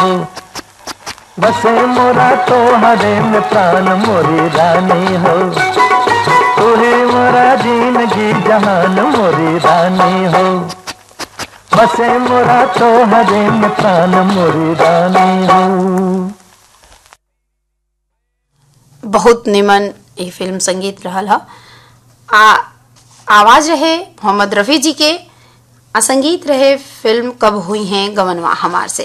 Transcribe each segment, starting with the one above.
बसे मोरा तो हरे में प्राण मोरी रानी हो तू ही मोरा जिंदगी जहान मोरी रानी हो बसे मोरा तो हरे में प्राण मोरी रानी हो बहुत निमन ये फिल्म संगीत रहल ह आ आवाज रहे मोहम्मद रफ़ी जी के आ संगीत रहे फिल्म कब हुई हैं गवनवा हमार से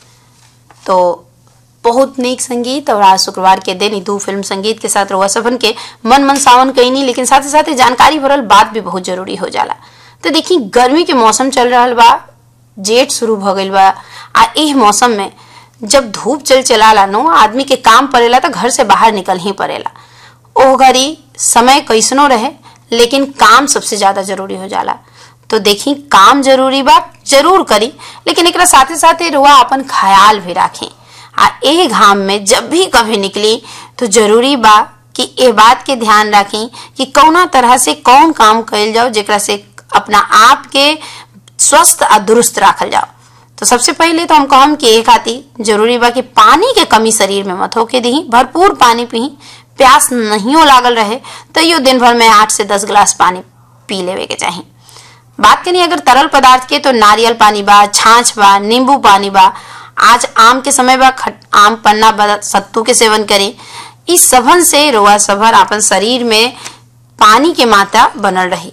तो बहुत नीक संगीत और आज शुक्रवार के दिन ई दू फिल्म संगीत के साथ रउआ सबन के मन मन सावन कईनी लेकिन साथ ही साथ जानकारी भरल बात भी बहुत जरूरी हो जाला तो देखी गर्मी के मौसम चल रहा बा जेठ शुरू भ गईल बा आ एह मौसम में जब धूप चल चलाला नो आदमी के काम पड़ेला तो घर से बाहर निकल ही पड़ेला ओह घड़ी समय कैसनो रहे लेकिन काम सबसे ज्यादा जरूरी हो जाला तो देखी काम जरूरी बा जरूर करी लेकिन एकरा साथे साथे रुआ अपन ख्याल भी राखें आ एह घाम में जब भी कभी निकली तो जरूरी बा कि ए बात के ध्यान रखें कि कौना तरह से कौन काम कइल जाओ जेकरा से अपना आप के स्वस्थ आ दुरुस्त राखल जाओ तो सबसे पहले तो हम कहम कि एक खातिर जरूरी बा कि पानी के कमी शरीर में मत होके दी भरपूर पानी पी प्यास नहीं लागल रहे तो यो दिन भर में आठ से दस गिलास पानी पी लेवे के चाही बात करी अगर तरल पदार्थ के तो नारियल पानी बा छाछ बा नींबू पानी बा आज आम के समय बा खट, आम पन्ना बा सत्तू के सेवन करें इस सबन से रोआ सभर अपन शरीर में पानी के मात्रा बनल रही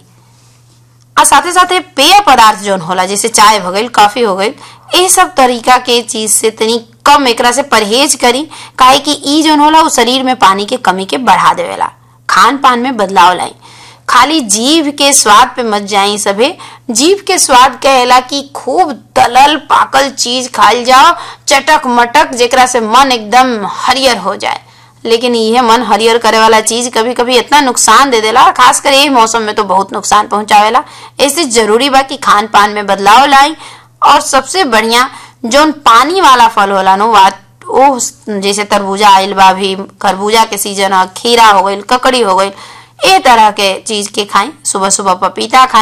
और साथे साथे पेय पदार्थ जौन होला जैसे चाय हो गई कॉफी हो गई ये सब तरीका के चीज से तनी कम एकरा से परहेज करी काहे कि ई जौन होला वो शरीर में पानी के कमी के बढ़ा देवेला खान पान में बदलाव लाई खाली जीभ के स्वाद पे मत जाई सभे जीभ के स्वाद कहेला कि खूब तलल पाकल चीज खाइल जाओ चटक मटक जेकरा से मन एकदम हरियर हो जाए लेकिन यह मन हरियर करे वाला चीज कभी कभी इतना नुकसान दे देला खासकर यही मौसम में तो बहुत नुकसान पहुंचावेला ऐसे जरूरी बा कि खान पान में बदलाव लाई और सबसे बढ़िया जौन पानी वाला फल होला नो वो जैसे तरबूजा आइल बा भी खरबूजा के सीजन खीरा हो गई ककड़ी हो गई ए तरह के चीज के खाएं सुबह सुबह पपीता खाएं